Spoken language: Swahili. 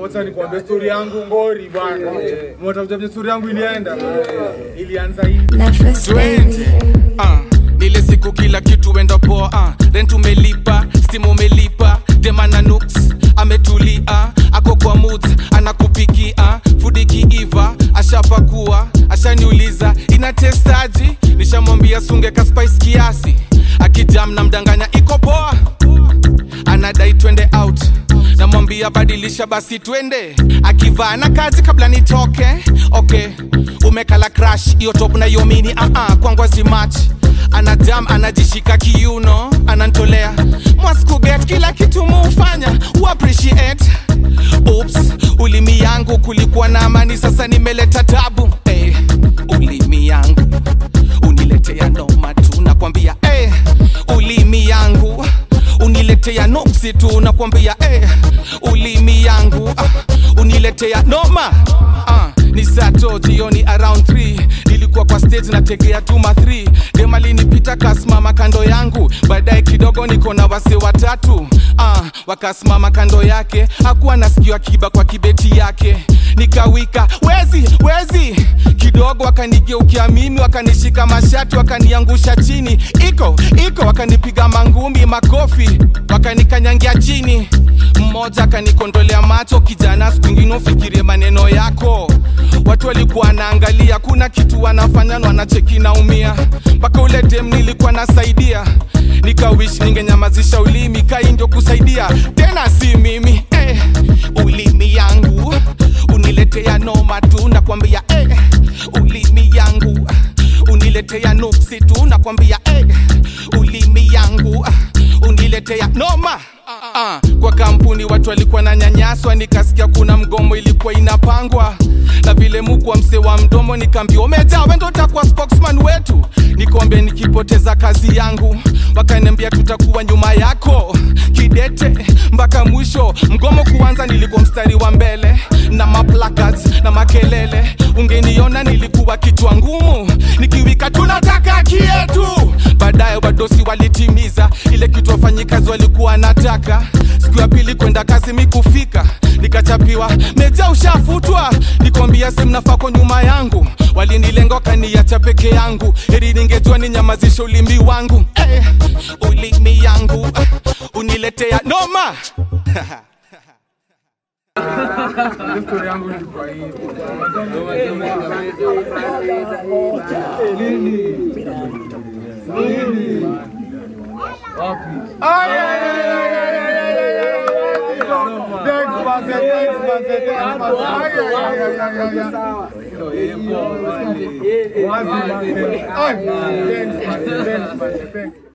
wacha nikwambie story yangu ngori bwana. Mwatakuja vile story yangu ilienda. Ilianza hivi. Nefes baby. Ah, ile siku kila kitu wenda poa ah, rent umelipa stim umelipa demana nuks ametulia ako kwa moods anakupikia fudi kiiva ashapakua ashaniuliza ina testaji nishamwambia sunge ka spice kiasi akijam na mdanganya iko poa anadai twende out namwambia badilisha basi twende akivaa na kazi kabla nitoke okay umekala crash hiyo top na hiyo mini uh -uh, kwangu azimach anajam anajishika kiuno anantolea mwaskuget kila kitu muufanya uappreciate Oops, ulimi yangu kulikuwa na amani sasa nimeleta tabu hey, ulimi yangu uniletea noma tu nakwambia hey, ulimi yangu uniletea noksi tu nakwambia eh, ulimi yangu ah, uniletea noma ah, ni sato jioni around 3 nilikuwa kwa stage nategea tuma 3 demalinipita kasimama kando yangu baadaye kidogo niko na wase watatu ah, wakasimama kando yake hakuwa nasikio akiba kwa kibeti yake nikawika wezi wezi kidogo wakanigeukia mimi wakanishika mashati wakaniangusha chini iko iko wakanipiga mangumi makofi wakanikanyangia chini mmoja akanikondolea macho kijana siku ingine ufikirie maneno yako watu walikuwa wanaangalia kuna kitu wanafanya na wanacheki naumia mpaka ule dem nilikuwa nasaidia nikawish ningenyamazisha ulimi kai ndio kusaidia tena si mimi eh, ulimi yangu uniletea noma tu nakwambia eh, ulimi yangu uniletea nuksi tu nakwambia eh, ulimi yangu uniletea noma Ah, kwa kampuni watu walikuwa na nyanyaswa nikasikia kuna mgomo ilikuwa inapangwa na vile mukwa mse wa mdomo nikaambia umejaa wendo utakuwa spokesman wetu nikombe nikipoteza kazi yangu wakaniambia tutakuwa nyuma yako kidete mpaka mwisho mgomo kuanza nilikuwa mstari wa mbele na maplacards na makelele ungeniona nilikuwa kichwa ngumu nikiwika tunataka haki yetu baadaye wadosi walitimiza ile kitu wafanyikazi walikuwa nataka siku ya pili kwenda kazi mikufika nikachapiwa meja ushafutwa nikwambia semnafako nyuma yangu walinilenga wakaniacha peke yangu eri ningejua ninyamazisha ulimi wangu eh, ulimi yangu eh, uniletea noma Ile story yangu ilikuwa hivi. Ay, ay, ay, ay, ay, ay, ay, ay, ay. Thanks, man, thanks, man, thanks, man. Ay, ay, ay, ay, ay, ay, ay. Wazi, man, thanks. Ay, thanks, man, thanks, man, thanks.